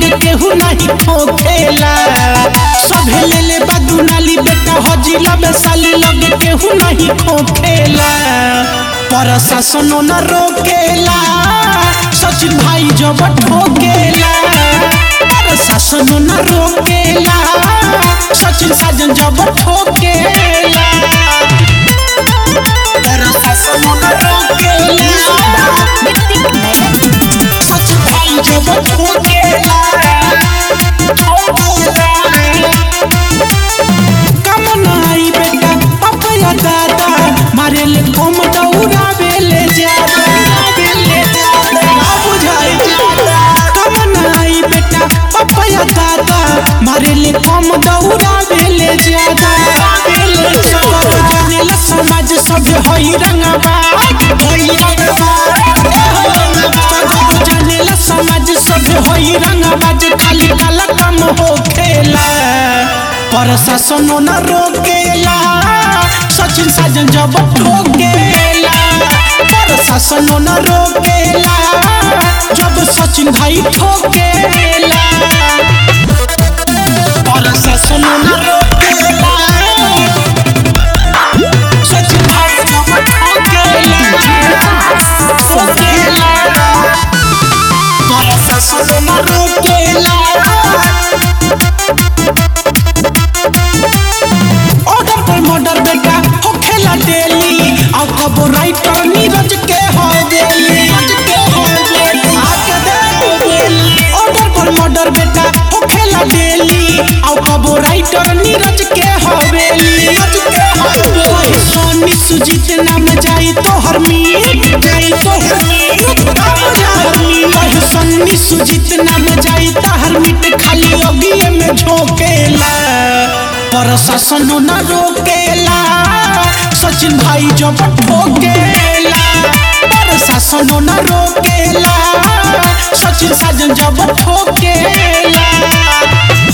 लगे केहू नहीं ठोकेला सभे ले ले बदुनाली बेटा हजिला बेसाली लगे केहू नहीं ठोकेला प्रशासन न रोकेला सचिन भाई जब ठोकेला प्रशासन न रोकेला सचिन साजन जब ठोकेला प्रशासन न रोकेला सचिन भाई जब ठोकेला कम नाई बेटा पपया दादा मारे ले कम दौड़ावे ले ज्यादा ना बुझाई कम नाई बेटा पपया दादा मारे ले कम दौड़ावे ले ज्यादा सब जाने ला समाज सब होई रंगबा होई रंगबा सब जाने ला समाज सब होई रंगबा जे खाली काला कम हो खेला प्रशासन न रोकेला सचिन साजन जब ठोकेला प्रशासन न रोकेला जब सचिन भाई ठोकेला प्रशासन न रोकेला सचिन भाई जब ठोकेला ठोकेला प्रशासन न रोकेला ऑर्डर पर मर्डर बेटा हो खेला डेली और कबो राइटर नीरज के हो गेली आके देखो ऑर्डर पर मर्डर बेटा हो खेला डेली और कबो राइटर नीरज के हो गेली कहीं सोनी सुजीत नाम जाई तो हर मीत जाई तो हर मीत कहीं सोनी सुजीत नाम जाई तो हर मीट खाली ओगिए में झोंकेला प्रशासन न रोकेला सचिन भाई जब ठोकेला प्रशासन न रोकेला सचिन साजन जब ठोकेला